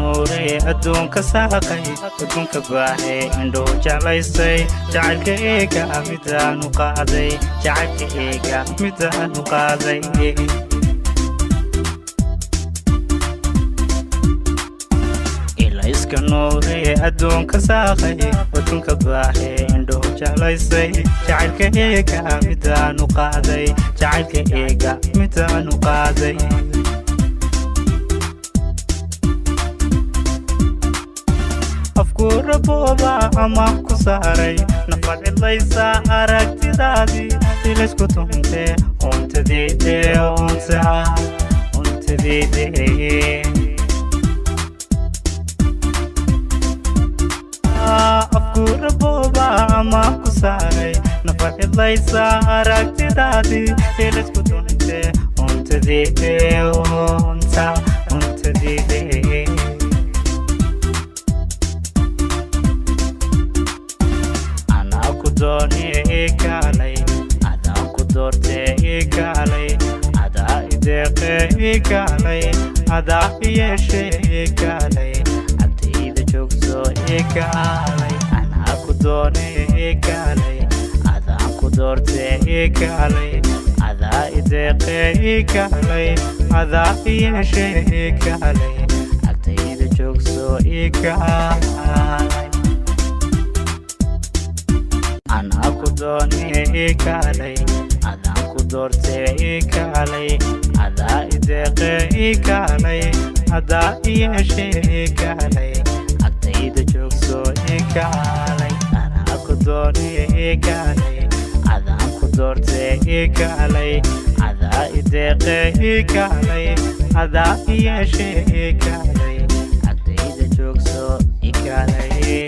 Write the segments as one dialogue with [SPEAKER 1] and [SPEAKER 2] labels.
[SPEAKER 1] nuuray adduunka saaqay adduunka baahay indhuhu jeclaysay jacaylka eega midaanu qaaday jacaylka eega midaanu qaaday ilayska nuuray adduunka saaqay adduunka baahay indhuhu jeclaysay jacaylka eega midaanu qaaday jacaylka eega midaanu qaaday afkuurabooba ama ku saaray nafad cidlaysa aragtidaadii ilaysku tuntee untadiide unta untadiide afkuurabooba ama ku saaray nafad cidlaysa aragtidaadii ilaysku tuntee untadiide unta untadiide kaalay adaan ku doortee ii kaalay adaa ideeqee ii kaalay adaa iyeeshee ii kaalay agtayda joogso ii kaalay anaa ku doonee ii kaalay adaan ku doortee ii kaalay adaa ideeqee ii kaalay adaa iyeeshee ii kaalay agtayda joogso ii kaalay anaa ku doonee ii kaalay adaan ku doortee ii kaalay adaa ideeqee ii kaalay adaa iyeeshee ii kaalay agtayda joogso ii kaalay anaa ku doonee ii kaalay adaan ku doortee ii kaalay adaa ideeqee ii kaalay adaa iyeeshee ii kaalay agtayda joogso ii kaalay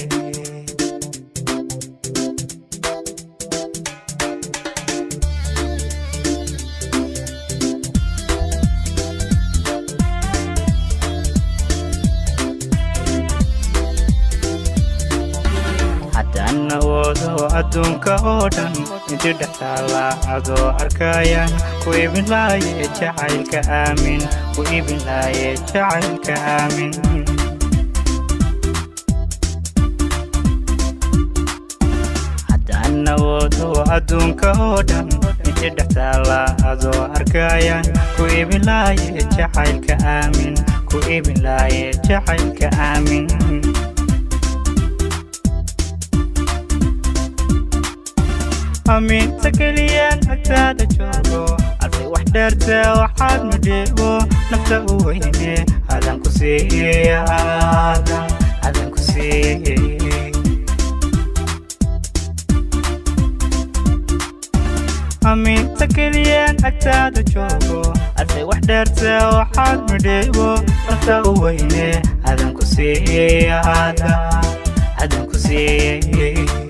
[SPEAKER 1] awoodo adduunka oo dhan inti dhextaala adoo arkayaan ku ibin laaye jacaylka aamin ku ibin laaye jacaylka aamin haddaan awoodo adduunka oo dhan inti dhextaala adoo arkayaan ku ibin laaye jacaylka aamin ku ibin laaye jacaylka aamin amiinta keliyaan agtaada joogo alfay wax dheerte waxaad mudheego nafta u weyne adan ku siiye adan ku siiye amiinta keliyaan agtaada joogo alfay wax dheerte waxaad mudheego nafta u weyne adan ku siiye adan ku siiye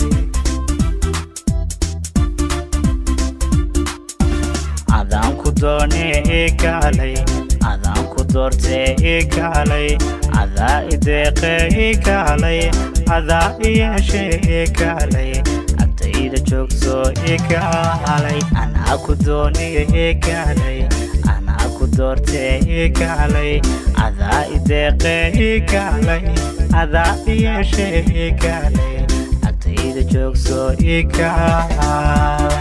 [SPEAKER 1] adaan ku doonee ii kaalay adaan ku doortee ii kaalay adaa ideeqee ii kaalay adaa iyeeshee ii kaalay agtayda joogso ii kaalay anaa ku doonee ii kaalay anaa ku doortee ii kaalay adaa ideeqee ii kaalay adaa iyeeshee ii kaalay agtayda joogso ii kaalay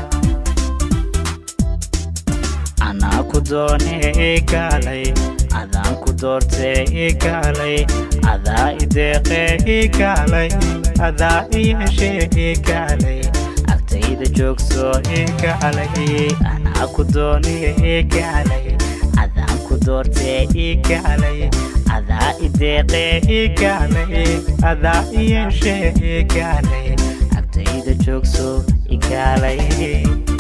[SPEAKER 1] anaa ku doonee ii kaalay adaan ku doortee ii kaalay adaa ideeqee ii kaalay adaa iyeeshee ii kaalay agtayda joogso ii kaalay anaa ku doonee ii kaalay adaan ku doortee ii kaalay adaa ideeqee ii kaalay adaa iyeeshee ii kaalay agtayda joogso ii kaalay